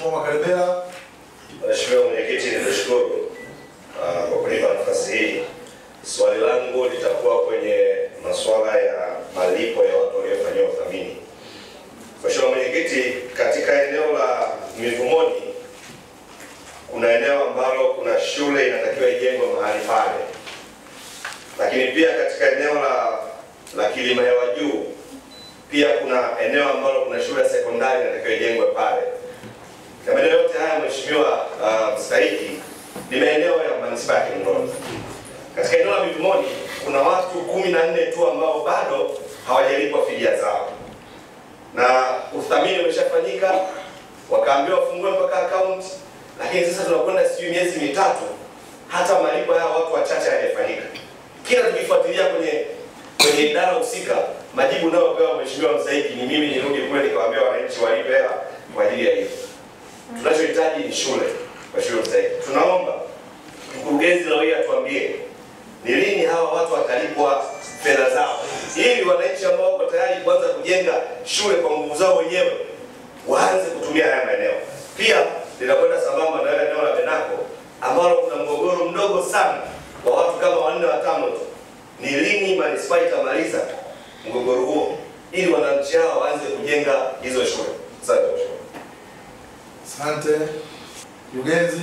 Mheshimiwa Makalebela. Mheshimiwa Mwenyekiti, nikushukuru ah, kwa kunipa nafasi hii. Swali langu litakuwa kwenye masuala ya malipo ya watu waliofanyiwa uthamini. Mheshimiwa Mwenyekiti, katika eneo la Mivumoni kuna eneo ambalo kuna shule inatakiwa ijengwe mahali pale, lakini pia katika eneo la la Kilima ya Juu pia kuna eneo ambalo kuna shule ya sekondari inatakiwa ijengwe pale na maeneo yote haya mheshimiwa uh, mstahiki ni maeneo ya manispaa ya Kinondoni. Katika eneo la Mivumoni kuna watu kumi na nne tu ambao bado hawajalipwa fidia zao, na uthamini umeshafanyika, wakaambiwa wafungue mpaka akaunti, lakini sasa tunakwenda sijui miezi mitatu, hata malipo haya watu wachache hayajafanyika. Kila tukifuatilia kwenye kwenye idara husika, majibu unayopewa mheshimiwa mstahiki ni mimi nirudi kule nikawaambia wananchi walipe hela kwa ajili ya hiyo tunachohitaji ni shule kwa shule mstahiki. Tunaomba mkurugenzi leo hii atuambie ni lini hawa watu watalipwa fedha zao, ili wananchi ambao wako tayari kuanza kujenga shule kwa nguvu zao wenyewe waanze kutumia haya maeneo. Pia linakwenda sambamba na ile eneo la Benako ambalo kuna mgogoro mdogo sana wa watu kama wanne watano tu. Ni lini manispaa itamaliza mgogoro huo ili wananchi hao waanze kujenga hizo shule? Asante mheshimiwa. Asante. Mkurugenzi.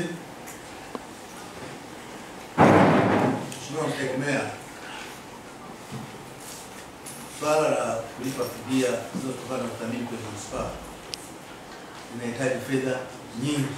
Mheshimiwa Mstahiki Meya, swala la kulipa fidia zinazotokana na uthamini kwenye manispaa linahitaji fedha nyingi.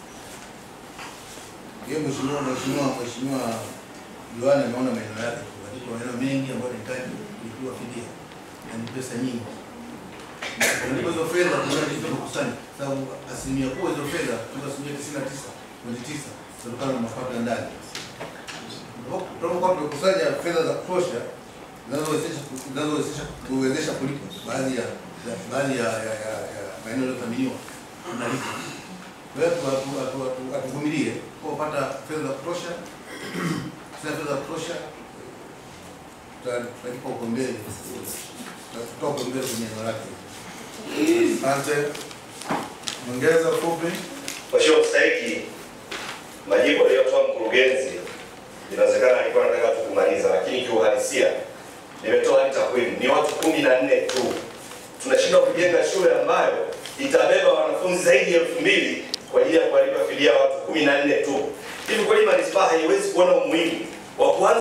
Hiyo mheshimiwa mheshimiwa mheshimiwa diwani ameona maeneo yake, katika maeneo mengi ambayo yanahitaji kulipiwa fidia na ni pesa nyingi Kulipa hizo fedha tunazidi kukusanya, sababu asilimia kubwa hizo fedha kutoka asilimia tisini na tisa pointi tisa zinatokana na mapato ya ndani. Tunapokuwa tumekusanya fedha za kutosha zinazowezesha zinazowezesha kuwezesha kulipa baadhi ya ya- baadhi ya ya ya ya maeneo yaliyothaminiwa tunalipa. Kwa hiyo tu- tu- tu- tu- hatuvumilie kwa kupata fedha za kutosha, sina fedha za kutosha tuta- tutalipa uko mbele, tutatoa uko mbele kwenye eneo lake. Asante. Ongeza fupi. Mheshimiwa Mstahiki, majibu aliyotoa mkurugenzi inawezekana alikuwa anataka tu kumaliza, lakini kiuhalisia nimetoa hadi takwimu, ni watu kumi na nne tu. Tunashindwa kujenga shule ambayo itabeba wanafunzi zaidi ya elfu mbili kwa ajili ya kuwalipa fidia watu kumi na nne tu. Hivi kweli manispaa haiwezi kuona umuhimu wa kuanza